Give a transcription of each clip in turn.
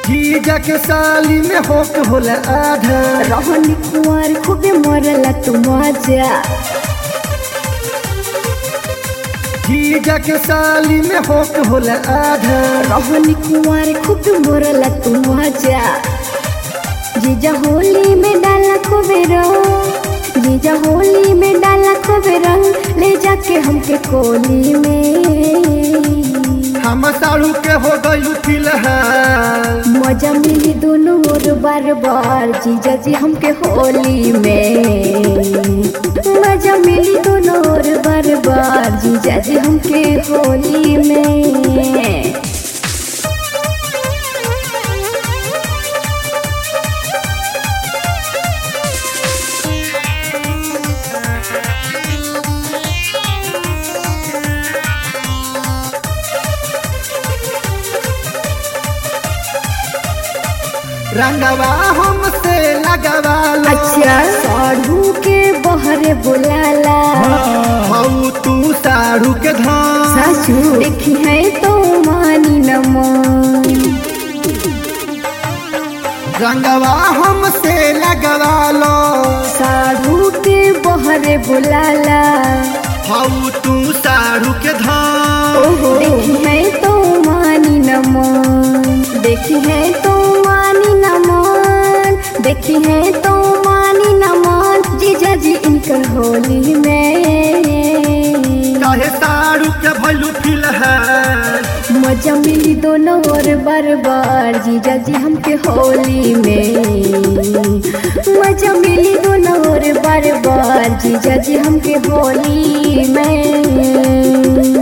जीजा के साली में होक होला आधा रहनी कुंवर खूबे मरला तू मजा जीजा के साली में होक होला आधा रहनी कुंवर खूबे मरला तू मजा जीजा होली में डाला खूबे रंग जीजा होली में डाला खूबे रंग ले जाके हमके कोली में हम साड़ू के हो गई फिलहाल मजा मिली दोनों ओर बार बार जीजा जी हमके होली में मजा मिली दोनों ओर बार बार जीजा जी हमके होली में रंगवा हमसे लगवा लो अच्छा साढ़ू के बहरे बुलाला हऊ तू साड़ू के धान सासू देखी है तो मानी न मान रंगवा हमसे लगवा लो साढ़ू के बहरे बुलाला हऊ तू साड़ू के धान देखी है तो मानी न मान देखी है तो मानी न मान देखी है तो मानी न मान जीजा जी इनकर होली में काहे साड़ू के भैलू फिलहाल मजा मिली दोनों और बार बार जीजा जी हमके होली में मजा मिली दोनों और बार बार जीजा जी हमके होली में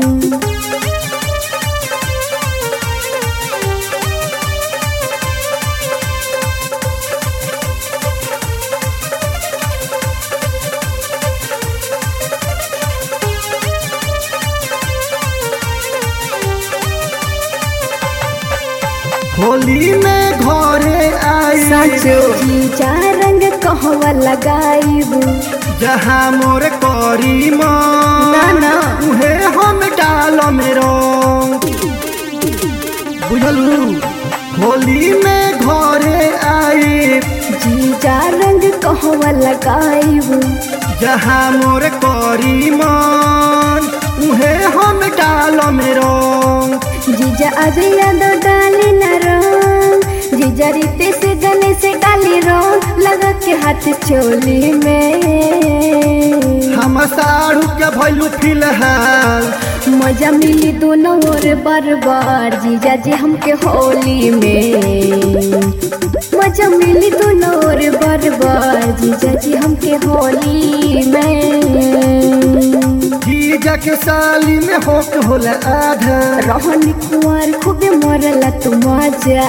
होली में घरे आई साचो जीजा रंग कहवा लगाईबू जहाँ मोर करी ना, ना। उहे हम डाल मेरो बुझलू होली में घरे आई जीजा रंग कहवा लगाईबू जहाँ मोर करी मन उहे हम डाल मेरो जीजा आज याद डाली न रंग जीजा रीते से गले से डाली रंग लगा के हाथ चोली में हम साड़ू के भैलू फिलहाल मजा मिली दोनों और बार बार जीजा जी हमके होली में मजा मिली दोनों और बार बार जीजा जी हमके होली में जीजा के साली में होक होला आधा रहनी कुंवर खूबे मरला तू मजा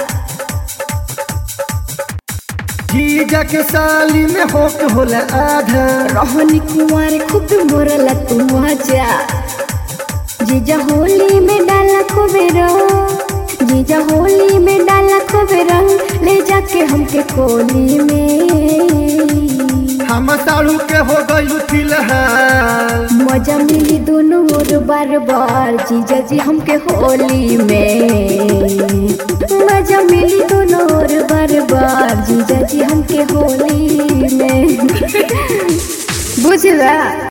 जीजा के साली में होक होला आधा रहनी कुंवर खूबे मरला तू मजा जीजा होली में डाला खूबे रंग जीजा होली में डाला खूबे रंग ले जाके हमके कोली में हम साड़ू के हो गई फिलहाल मजा मिली दोनों ओर बार बार जीजा जी हमके होली में मजा मिली दोनों ओर बार बार जीजा जी हमके होली में बुझला